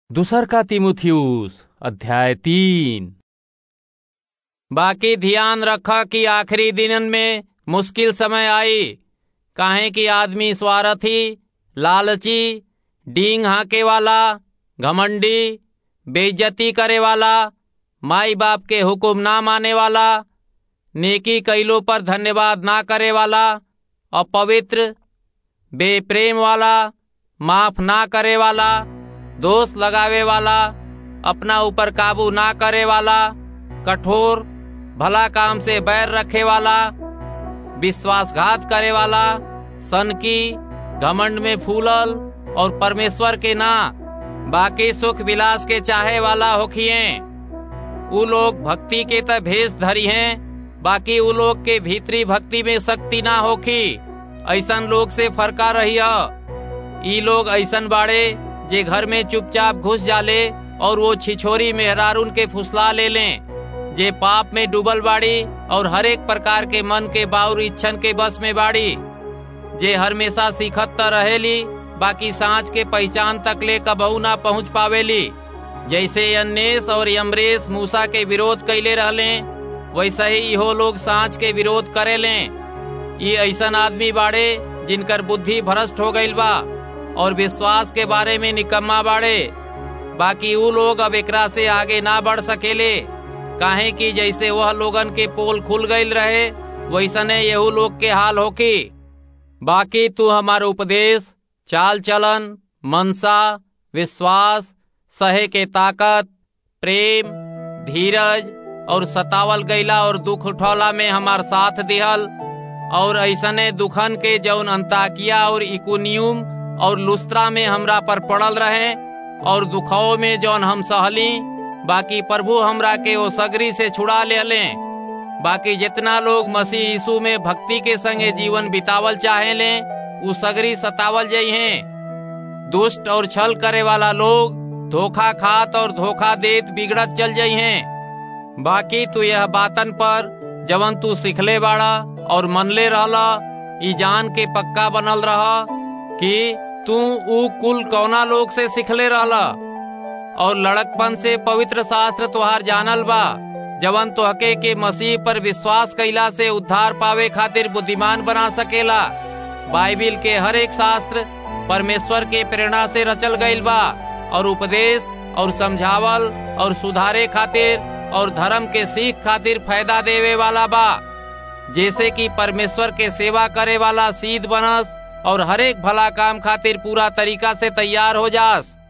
दूसर का तिमुथियुस अध्याय तीन बाकी ध्यान रखा कि आखिरी दिनन में मुश्किल समय आई काहे कि आदमी स्वार्थी लालची डींग हाके वाला घमंडी बेइज्जती करे वाला माई बाप के हुक्म ना माने वाला नेकी कैलो पर धन्यवाद ना करे वाला अपवित्र बेप्रेम वाला माफ ना करे वाला दोष लगावे वाला अपना ऊपर काबू ना करे वाला कठोर भला काम से बैर रखे वाला विश्वासघात करे वाला सनकी घमंड में फूलल और परमेश्वर के ना बाकी सुख विलास के चाहे वाला होखिए उ लोग भक्ति के त भेष धरी हैं बाकी उ लोग के भीतरी भक्ति में शक्ति ना होखी ऐसन लोग से फरका रही ई लोग ऐसन बाड़े जे घर में चुपचाप घुस जाले और वो छिछोरी मेहरारून के फुसला ले लें जे पाप में डूबल बाड़ी और हर एक प्रकार के मन के बाउर इच्छन के बस में बाड़ी जे हमेशा सीखत त रहेली बाकी सांच के पहचान तक ले कबहू ना पहुंच पावेली जैसे अन्नेस और यमरेश मूसा के विरोध कैले रहले वैसे ही इहो लोग सांच के विरोध करे ले ये ऐसन आदमी बाड़े जिनकर बुद्धि भ्रष्ट हो गईल बा और विश्वास के बारे में निकम्मा बाड़े बाकी उ लोग अब एकरा से आगे ना बढ़ सकेले काहे कि जैसे वह लोगन के पोल खुल गईल रहे वैसने यहू लोग के हाल होकी बाकी तू हमार उपदेश चाल चलन मनसा विश्वास सहे के ताकत प्रेम धीरज और सतावल गईला और दुख उठौला में हमार साथ दिहल और ऐसने दुखन के जौन अंताकिया और इकुनियुम और लुस्त्रा में हमरा पर पड़ल रहे और दुखाओ में जौन हम सहली बाकी प्रभु हमरा के वो सगरी से छुड़ा ले ले बाकी जितना लोग मसीह यीशु में भक्ति के संगे जीवन बितावल चाहे ले उ सगरी सतावल जई हैं दुष्ट और छल करे वाला लोग धोखा खात और धोखा देत बिगड़त चल जाई हैं बाकी तू यह बातन पर जवन तू सिखले बाड़ा और मनले रहला ई जान के पक्का बनल रहा कि तू ऊ कुल कौना लोग से सिखले रहला और लड़कपन से पवित्र शास्त्र तुहार जानल बा जवन तोहके के मसीह पर विश्वास कैला से उद्धार पावे खातिर बुद्धिमान बना सकेला बाइबिल के हर एक शास्त्र परमेश्वर के प्रेरणा से रचल गईल बा और उपदेश और समझावल और सुधारे खातिर और धर्म के सीख खातिर फायदा देवे वाला बा जैसे कि परमेश्वर के सेवा करे वाला सीध बनस और हरेक भला काम खातिर पूरा तरीका से तैयार हो जास